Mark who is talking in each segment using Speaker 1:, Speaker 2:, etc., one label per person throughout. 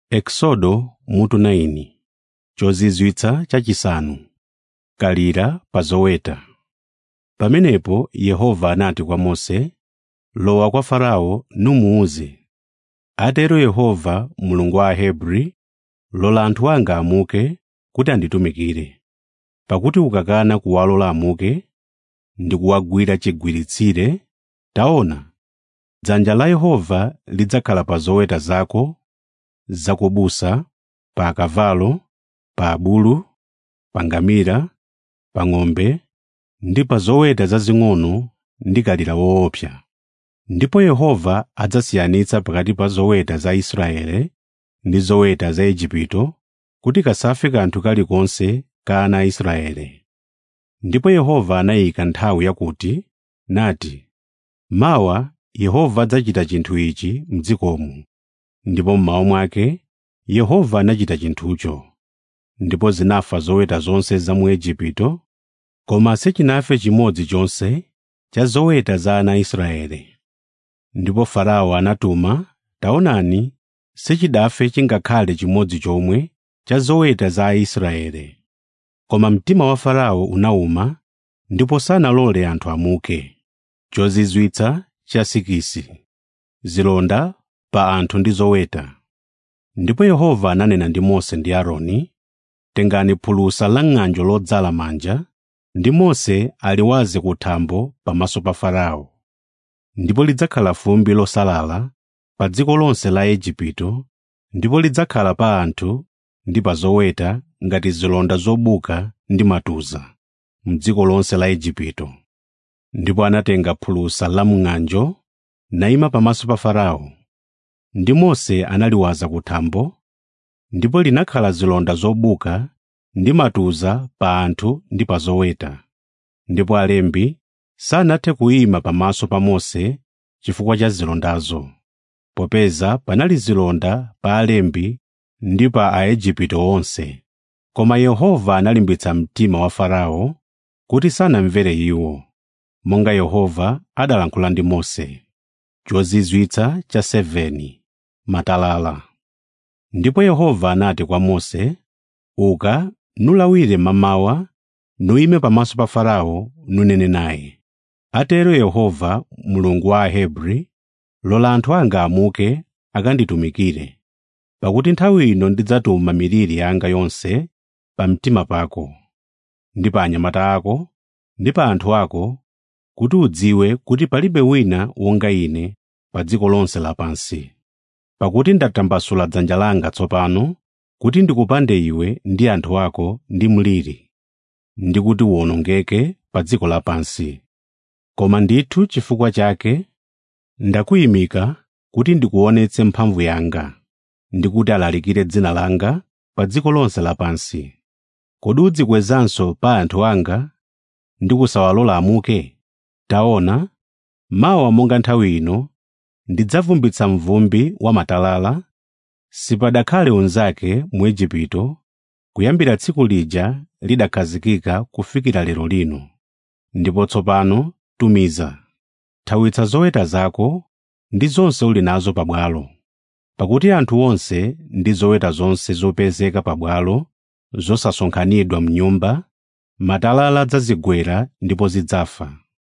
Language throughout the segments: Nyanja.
Speaker 1: Eksodo mutu 9 chozizwitsa chachisanu kalira pa zoweta pamenepo yehova anati kwa mose lowa kwa farao numuwuze atero yehova mulungu wa ahebri lola anthu anga amuke kuti anditumikire pakuti ukakana kuwalola amuke ndi kuwagwira chigwiritsire taona dzanja la yehova lidzakhala pa zoweta zako zakubusa pa akavalo pa abulu pa ngamira pa ng'ombe ndi pa zoweta zazing'ono ndi kalira woopsa ndipo yehova adzasiyanitsa pakati pa zoweta za israele ndi zoweta za igupto kuti kasafe kanthu kalikonse ka ana a israele ndipo yehova anayika nthawi yakuti nati mawa yehova adzachita chinthu ichi m'dzikomo ndipo mmawa mwake yehova anachita chinthucho ndipo zinafa zoweta zonse za mu igupto koma sichinafe chimodzi chonse cha zoweta za ana a israele ndipo farao anatuma taonani sichidafe chingakhale chimodzi chomwe cha zoweta za aisraele koma mtima wa farao unawuma ndipo sanalole anthu amuke chozizwitsa cha sikisi zilonda pa anthu ndi zoweta ndipo yehova ananena ndi mose ndi aaroni tengani phulusa la ng'anjo lodzala manja ndi mose aliwaze ku thambo pamaso pa farao ndipo lidzakhala fumbi losalala pa dziko lonse la igupto ndipo lidzakhala pa anthu ndi pa zoweta ngati zilonda zobuka ndi matuza m'dziko lonse la igupto ndipo anatenga phulusa la mng'anjo nayima pamaso pa farao ndi mose analiwaza ku thambo ndipo linakhala zilonda zobuka ndi matuza pa anthu ndi pa zoweta ndipo alembi sanathe kuyima pamaso pa mose chifukwa cha zilondazo popeza panali zilonda pa alembi ndi pa aigupto onse koma yehova analimbitsa mtima wa farao kuti sanamvere iwo monga yehova adalankhula ndi mose chozizwitsa cha 7 matalala ndipo yehova anati kwa mose uka nulawire mamawa nuyime pamaso pa farao nunene naye atero yehova mulungu wa ahebri lola anthu anga amuke akanditumikire pakuti nthawi ino ndidzatuma miliri yanga yonse pa mtima pako ndi pa anyamata ako ndi pa anthu ako kuti udziwe kuti palibe wina wonga ine pa dziko lonse lapansi pakuti ndatambasula dzanja langa tsopano kuti ndikupande iwe ndi anthu ako ndi mliri ndi kuti uwonongeke pa dziko lapansi koma ndithu chifukwa chake ndakuyimika kuti ndikuonetse mphamvu yanga ndi kuti alalikire dzina langa pa dziko lonse lapansi kodi udzikwezanso pa anthu anga ndi kusawalola amuke taona mawa monga nthawi ino ndidzavumbitsa mvumbi wa matalala sipadakhale unzake mu igupto kuyambira tsiku lija lidakhazikika kufikira lero lino ndipo tsopano tumiza thawitsa zoweta zako ndi zonse uli nazo pabwalo pakuti anthu onse ndi zoweta zonse zopezeka pabwalo zosasonkhanidwa m'nyumba matalala adzazigwera ndipo zidzafa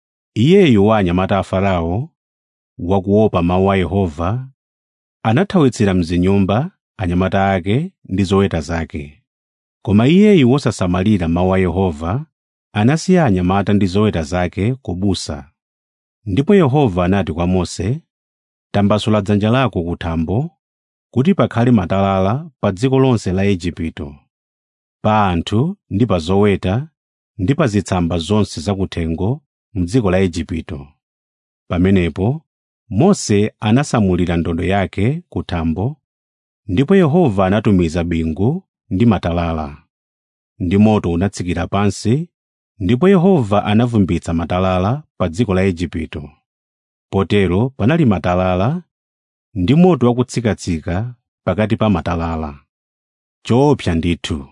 Speaker 1: iyeyu wa anyamata a farao wakuopa mawu a yehova anathawitsira mzinyumba anyamata ake ndi zoweta zake koma iyeyu wosasamalira mawu a yehova anasiya anyamata ndi zoweta zake kubusa ndipo yehova anati kwa mose tambasula dzanja lako ku thambo kuti pakhale matalala pa dziko lonse la igupto pa anthu ndi pa zoweta ndi pa zitsamba zonse zakuthengo m'dziko la igupto pamenepo mose anasamulira ndodo yake ku thambo ndipo yehova anatumiza bingu ndi matalala ndi moto unatsikira pansi ndipo yehova anavumbitsa matalala pa dziko la igupto potero panali matalala ndi moto wakutsikatsika pakati pa matalala choopsa ndithu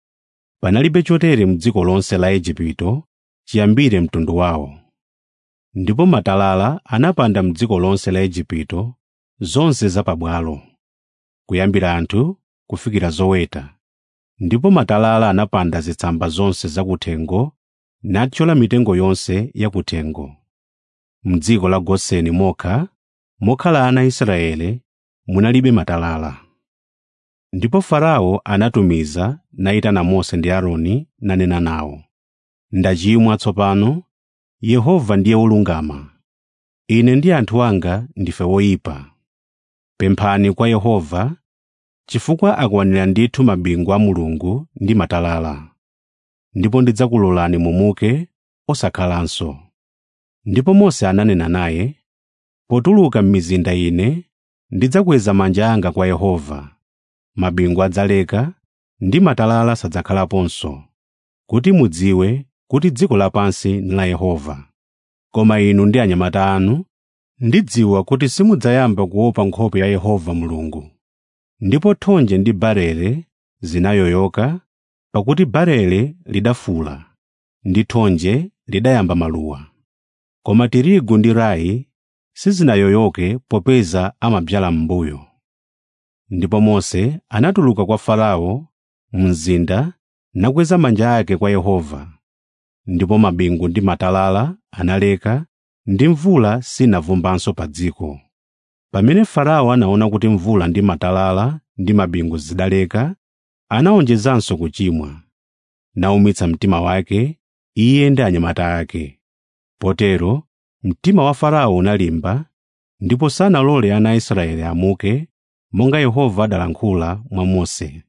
Speaker 1: panalibe chotere m'dziko lonse la igupto chiyambire mtundu wawo ndipo matalala anapanda m'dziko lonse la igupto zonse zapabwalo kuyambira anthu kufikira zoweta ndipo matalala anapanda zitsamba zonse zakuthengo nathyola mitengo yonse yakuthengo m'dziko la goseni mokha mokhala ana israele munalibe matalala ndipo farao anatumiza nayitana mose ndi aaroni nanena nawo ndachimwa tsopano yehova ndiye wolungama ine ndi anthu anga ndife woyipa pemphani kwa yehova chifukwa akwanira ndithu mabingu a mulungu ndi matalala ndipo ndidzakulolani mumuke osakhalanso ndipo mose ananena naye potuluka m'mizinda ine ndidzakweza manja anga kwa yehova mabingu adzaleka ndi matalala sadzakhalaponso kuti mudziwe kuti dziko lapansi ndi la yehova koma inu ndi anyamata anu ndidziwa kuti simudzayamba kuopa nkhope ya yehova mulungu ndipo thonje ndi barele zinayoyoka pakuti barele lidafula ndi thonje lidayamba maluwa koma tirigu ndi rayi sizinayoyoke popeza amadzala m'mbuyo ndipo mose anatuluka kwa farao mzinda nakweza manja ake kwa yehova ndipo mabingu ndi matalala analeka ndi mvula sinavumbanso pa dziko pamene farao anaona kuti mvula ndi matalala ndi mabingu zidaleka anawonjezanso kuchimwa naumitsa mtima wake iye ndi anyamata ake potero mtima wa farao unalimba ndipo sanalole ana a israeli amuke monga yehova adalankhula mwa mose